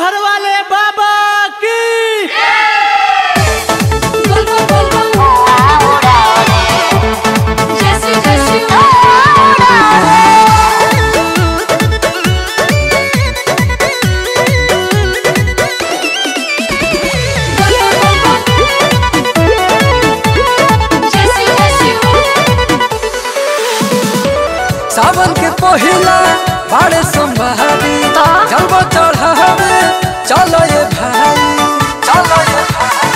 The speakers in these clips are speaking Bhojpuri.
घर वाले बाबा की Volvo, Volvo. Jesse, Jesse. Volvo, Volvo. Jesse, Jesse. सावन के पहिला बाड़े संभारी जलवा चढ़ावे चलो ये भाई चलो ये भाई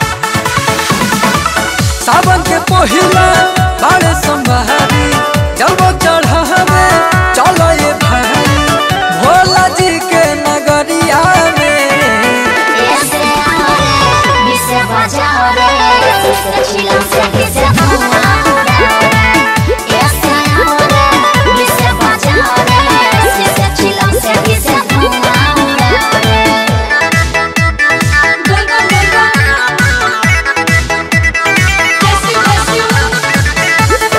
सावन के पहिला बाड़े संभारी जलवा चढ़ावे चलो ये भाई भोला जी के नगरिया में Ese amore mi se baciare, se chilam se mi se amore. Ese amore mi se baciare, se chilam se mi se amore. Volvo, Volvo. Jesse, Jesse.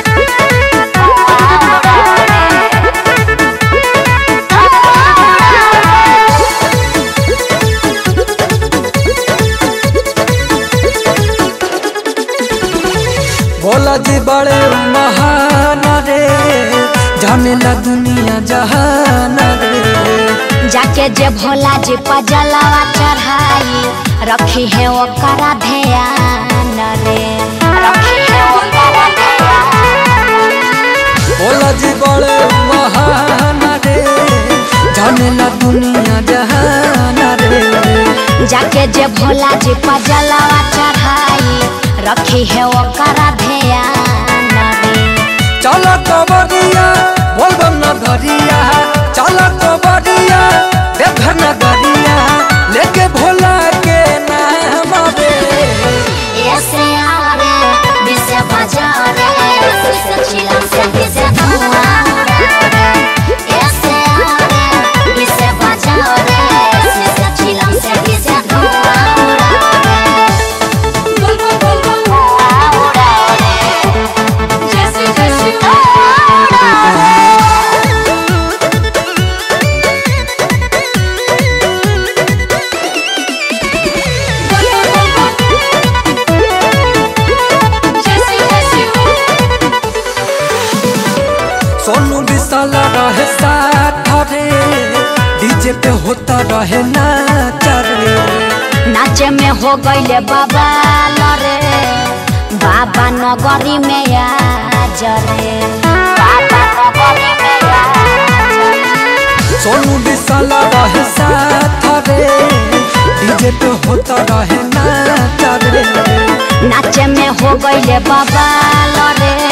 Bhola जी बड़े महान रे जाने ला दुनिया जहान रे जाके जे भोला जी पजलवा चढ़ाई रखी है ओकरा ध्यान रे रखी है ओकरा ध्यान भोला जी बड़े महान रे जाने ला दुनिया जहान रे जाके जे भोला जी पजलवा चढ़ाई रखी है ओकरा ध्यान रे चलो कबरिया बोलबम नगरिया चलो कबरिया देवघर नगरिया लेके भोला के नाम रे ऐसे आरे बिसे बजारे से चिलम से बिसे धुआरे ऐसे आरे बिसे बजारे से चिलम से बिसे धुआरे Volvo, Volvo. Jesse, Jesse. Volvo, Volvo. Jesse, Jesse. Sonu विशाल रहे साथ रे डीजे पे होता रहे नाच रे नाचे में हो गईले बाबा लरे बाबा नगरी में आज रे बाबा नगरी में आज रे। सोनू विशाल रहे साथ रे डीजे पे होता रहे नाच रे नाचे में हो गईले बाबा लरे